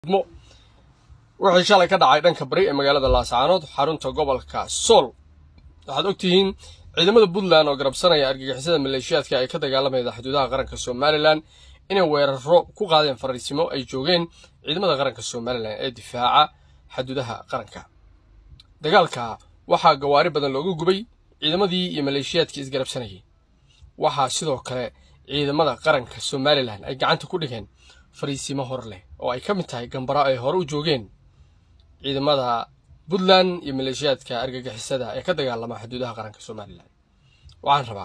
wixii shalay ka dhacay dhanka bari ee magaalada laascaanood xarunta gobolka sool waxaad ogtihiin ciidamada puntland oo garabsanaya argagixisada maleeshiyaadka ay ka dagaalamayda xuduudaha qaranka somalilan inay weeraro ku qaadeen fariisimo ay joogeen ciidamada qaranka somalilan ee difaaca xuduudaha qaranka dagaalka waxaa gawaari badan looga gubay ciidamadii iyo maleeshiyaadkii isgarabsanayay waxaa sidoo kale ciidamada qaranka somalilan ay gacanta ku dhigeen fariisimo hor leh oo ay ka mid tahay gambaro ay hore u joogeen ciidamada puntland iyo maleeshiyaadka argagixisada ee ka dagaalama xuduudaha qaranka somalilan waxaan rabaa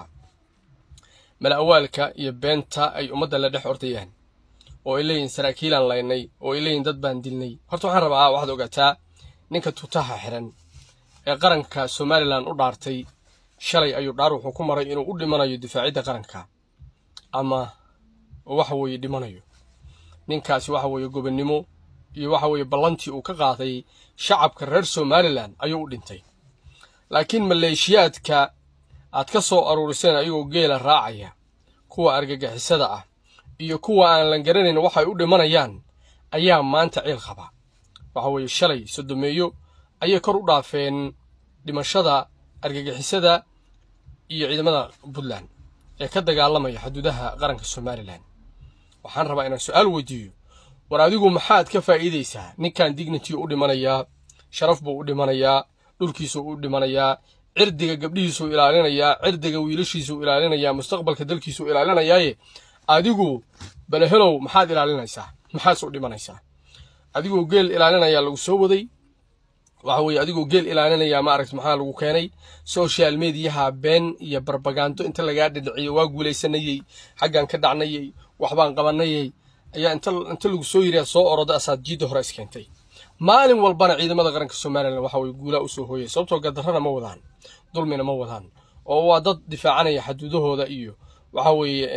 mala-awaalka iyo beenta ay ummadda la dhex ordayaan oo ay leeyihin saraakiilaan laynay oo ay leeyihin dad baan dilnay horta waxaan rabaa waxaad ogaataa ninka tutaha xiran ee qaranka somalilan u dhaartay shalay ayuu dhaar wuxuu ku maray inuu u dhimanayo difaacidda qaranka ama waxa weeye dhimanayo ninkaasi waxa weeye gobonnimo iyo waxa weeye ballantii uu ka qaaday shacabka reer somalilan ayuu u dhintay laakiin maleeshiyaadka aad ka soo aruuriseen ayagoo geela raacaya kuwa argagixisada ah iyo kuwa aan la garanayn waxay u dhimanayaan ayaa maanta ciil qaba waxa weeye shalay sodomeeyo ayay kor u dhaafeen dhimashada argagixisada iyo ciidamada puntland ee ka dagaalamaya xuduudaha qaranka somalilan waxaan rabaa inaan su-aal weydiiyo war adigu maxaad ka faa'iidaysaa ninkan dignity u dhimanayaa sharaf buu u dhimanayaa dhulkiisuu u dhimanayaa cirdiga gabdhihiisuu ilaalinayaa cirdiga wiilashiisuu ilaalinayaa mustaqbalka dalkiisuu ilaalinayaaye adigu balehelow maxaad ilaalinaysaa maxaad u dhimanaysaa adigoo geel ilaalinayaa lagu soo waday waxa weeye adigoo geel ilaalinayaa maaragt maxaa lagu keenay social mediaha been iyo barbagando inta lagaa dhidhiciyo waa guulaysanayey xaggan ka dhacnayey waxbaan qabanayey ayaa inta inta lagu soo yiriyaa soo oroda asaad jiidda hore iskeentay maalin walbana ciidamada qaranka somalilan waxa weye guulaa usoo hooyay sababtoo gadarrana ma wadaan dulmina ma wadaan oo waa dad difaacanaya xaduudahooda iyo waxa weeye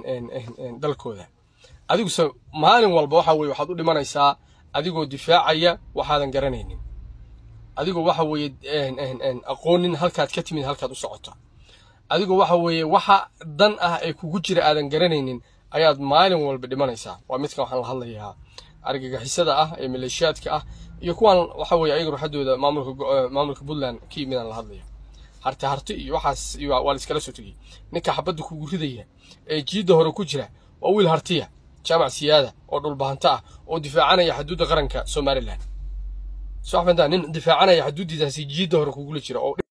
dalkooda adiguse maalin walba waxa weye waxaad u dhimanaysaa adigoo difaacaya waxaadan garanaynin adigoo waxa weeye aqoonin halkaad ka timid halkaad u socota adigoo waxa weeye waxa dan ah ee kugu jira aadan garanaynin ayaad maalin walba dhimanaysaa waa midkan waxaan la hadlayaa argagixisada ah ee maleeshiyaadka ah iyo kuwaan waxa weeye ayaga ruuxadooda maamulka maamulka puntland ka yimidaan la hadlaya harti harti iyo waxaas waa la iskala soo tegey ninka xabadda kugu ridaya ee jiidda hore ku jira waa wiil hartiya jaamac siyaada oo dhulbahanto ah oo difaacanaya xuduudda qaranka somalilan soo xafantaa nin difaacanaya xuduuddiisaasi jiidda hore kugula jira oo